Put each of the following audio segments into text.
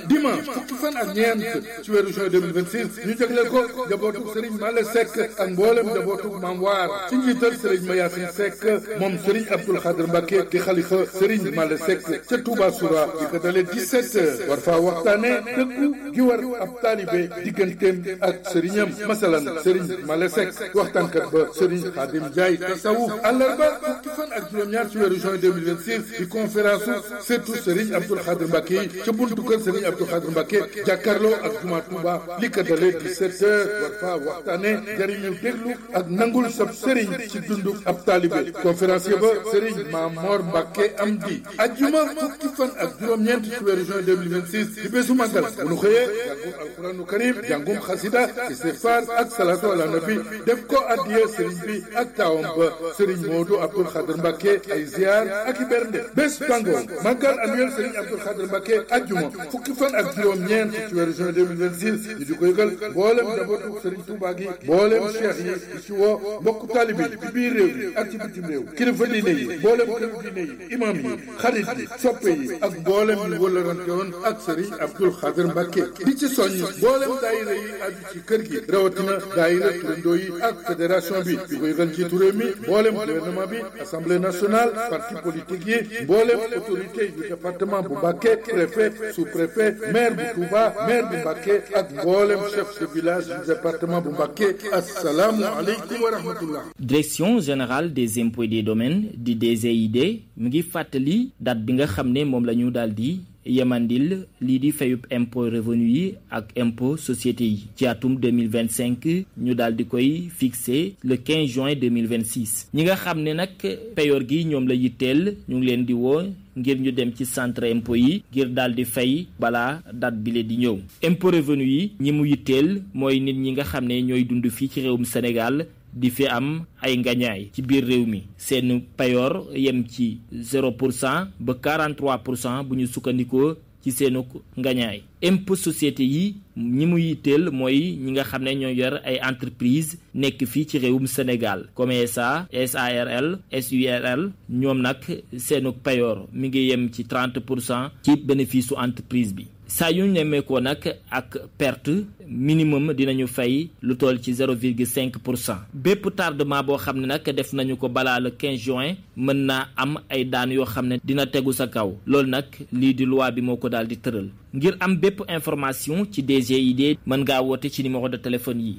dimanche fukki fan ak ñeent ci weeru juin 2026 ñu jagleel ko njabootu Serigne Male Seck ak mboolem njabootu Maam Waar ci njiital Serigne Mayasin Seck moom Serigne Abdoul Khadr Mbacké di xalifa Serigne Male Seck ca Touba Soura di ko dalee 17 heures war faa waxtaane dëggu gi war ab taalibe digganteem ak sëriñam masalan Serigne Male Seck waxtaankat ba Serigne Khadim Ndiaye tasawuf àllarba fukki fan ak juróom-ñaar ci weeru juin 2026 di conférence surtout Serigne Abdoul Khadr Mbacké yi ca buntu kër Serigne Abdoul Khadr Mbacké jàkkaarloo ak juma Touba li ko dalee 17 heures war faa waxtaane jariñu déglu ak nangul sab Serigne ci dundu ab taalibe conférencier ba Serigne Mamor Mbacké am di ajjuma fukki fan ak juróom-ñeent ci weeru juin 2026 di bésu màggal bu nu xëyee jàngum alquranu karim jàngum xasida istighfar ak salatu ala nabi def ko addiye Serigne bi ak taawam ba Serigne Modou Abdoul Khadr Mbacké ay ziar ak i bernde bés tàngoo màggal annuel Serigne Abdoul Khadr Mbacké ajjuma fukki fan ak juróom-ñeent ci weeru juin 2026 ñu di ko yëgal mboolem njabootu Serigne Touba gi mboolem cheikh yi di ci woo mbokku taalibe yi ci biir réew yi ak ci bitim réew kilifa diine yi mboolem këru diine yi imam yi xarit yi soppe yi ak mboolem ñu wëllarante woon ak Serigne Abdoul Khadr Mbacké di ci soññ mboolem daayira yi aju ci kër gi rawatina daayira turandoo yi ak fédération bi di ko yëgal ci réew mi mboolem gouvernement bi assemblée nationale parti politique yi mboolem autorité yu département bu Mbacké préfet sous-préfet maire bu Touba maire bu Mbacké ak mboolem chef de village du département bu Mbacké assalaamu aleykum wa rahmatullah direction générale des impôts et des domaines di DGID mu ngi fàttali date bi nga xam ne moom la ñu daal di yemandil lii di fayub impôt revenu yi ak impôt société yi ci atum 2025 ñu daal di koy fixé le 15 juin 2026 ñi nga xam ne nag payoor gi ñoom la yitteel ñu ngi leen di woo ngir ñu dem ci centre impôt yi ngir daal di fay balaa date bile di ñëw impôt revenu yi ñi mu yitteel mooy nit ñi nga xam ne ñooy dund fii ci réewum Sénégal di fi am ay ngañaay ci biir réew mi seen payoor yem ci 0 pour cent ba 43 pour cent bu ñu sukkandikoo ci seenu ngañaay impôt société yi ñi mu yitteel mooy ñi nga xam ne ñoo yor ay entreprise nekk fii ci réewum Sénégal comme SA SARL SURL ñoom nag seenu payoor mi ngi yem ci 30 pour cent ci bénéfice su entreprise bi saa yu ñu nemmeekoo nag ak perte minimum dinañu fay lu toll ci 0,5 pour cent bépp tardement boo xam ne nag def nañu ko balaa le 15 juin mën naa am ay daan yoo xam ne dina tegu sa kaw loolu nag lii di loi bi moo ko daal di tëral ngir am bépp information ci DGID mën ngaa woote ci numéro de téléphone yi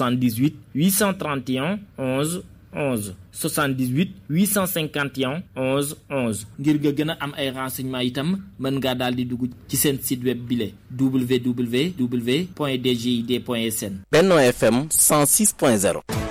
78 831 11 11 78 851 11 11 ngir nga gën a am ay renseignements itam mën ngaa daal di dugg ci seen site web bile www.dgid.sn. Benno FM 106.0.